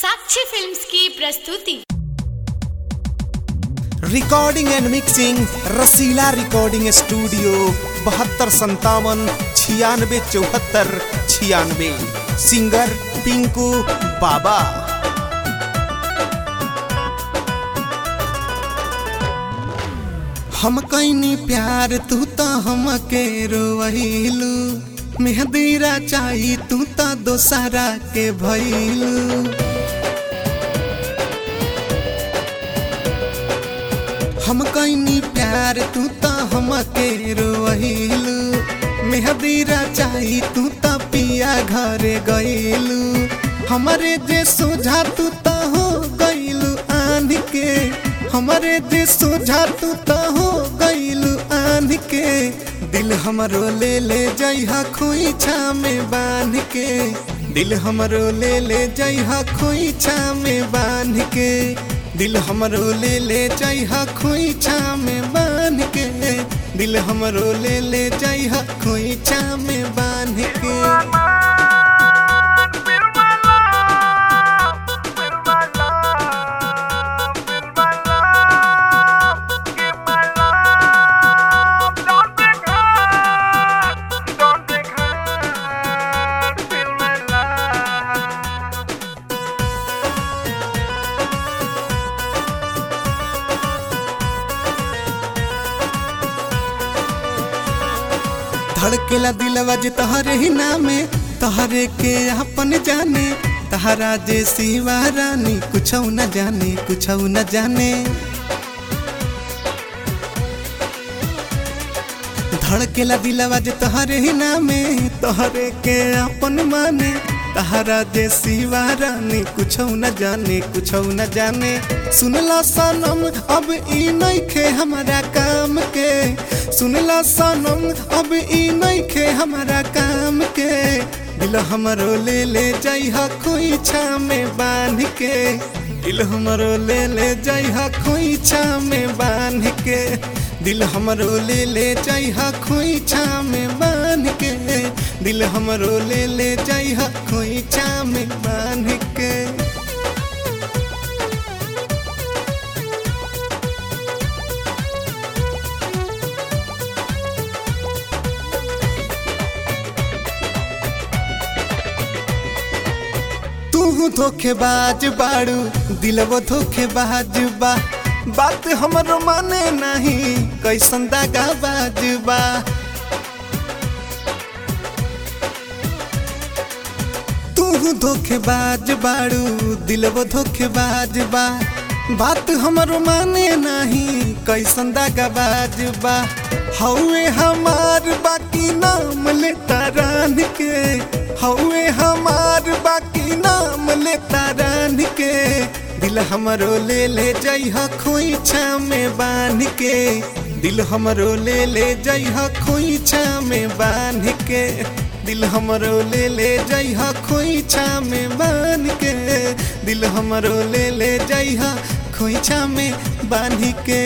साक्षी films की प्रस्तुति recording and mixing Rasila recording studio बहत्तर संतावन छियानवे चौहत्तर छियानवे सिंगर पिंकू बाबा हम कैनी प्यार तू तो हमके रोवहिलू मेहदीरा चाही तू तो दोसरा के भइलू हम कैनी प्यार तू तो हमके रोहिलू मेहदीरा चाही तू तो पिया घरे गइलू हमरे जे सोझा तू तो हो गइलू आन के हमरे जे सोझा तू तो हो गइलू आन के दिल हमरो ले ले जइहा खोइछा में बांध के दिल हमरो ले ले जइहा खोइछा में बांध के दिल हमरो ले ले जइहा खोइछा में बांध के दिल हमरो ले ले जइहा खोइछा में बांध के धड़केला दिलवा जे तहरे ही नामे तहरे के अपन जाने तहरा जे सिवा रानी कुछ न जाने कुछ न जाने धड़केला दिलवा जे तहरे ही नामे तहरे के अपन माने तहरा जे सिवा रानी कुछ न जाने कुछ न जाने सुनला सनम अब ई नइखे हमारा काम के सुनला सनम अब ई नइखे हमारा काम के दिल हमरो ले ले जइहा खोइछा में बांध के दिल हमरो ले ले जइहा खोइछा में बांध के दिल हमरो ले ले जइहा खोइछा में बांध के दिल हमरो ले ले जइहा खोइछा में बांध के तू धोखेबाज बाड़ू दिलवो धोखेबाज बा बात हमरो माने नहीं कैसन दागाबाज बा तू धोखेबाज बाड़ू दिलवो धोखेबाज बा बात हमरो माने नहीं कैसन दागाबाज बा हौए हमार बाकी नाम लेता रान के हौए हमार बाकी नाम लेता रान के दिल हमरो ले ले जइहा खोइछा में बांध के दिल हमरो ले ले जइहा खोइछा में बांध के दिल हमरो ले ले जइहा खोइछा में बांध के दिल हमरो ले ले जइहा खोइछा में बांध के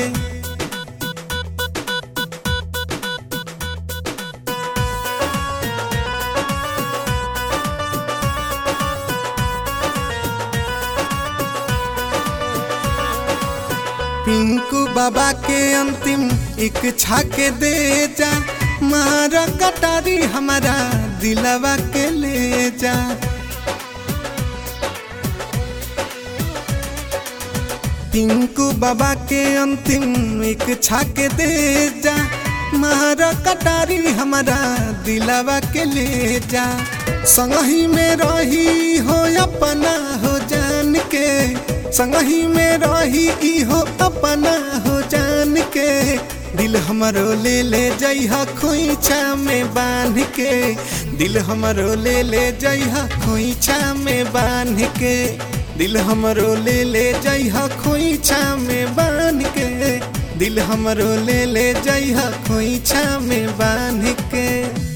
पिंकू बाबा के अंतिम एक छाके दे जा मारा कटारी हमारा दिलवा के ले जा पिंकू बाबा के अंतिम एक छाके दे जा मारा कटारी हमारा दिलवा के ले जा संगही में रही हो अपना हो जान के संगही में रही ई हो अपना हो जान के दिल हमरो ले ले जइहा खोइछा में बांध के दिल हमरो ले ले जइहा खोइछा में बांध के दिल हमरो ले ले जइहा खोइछा में बांध के दिल हमरो ले ले जइहा खोइछा में बांध के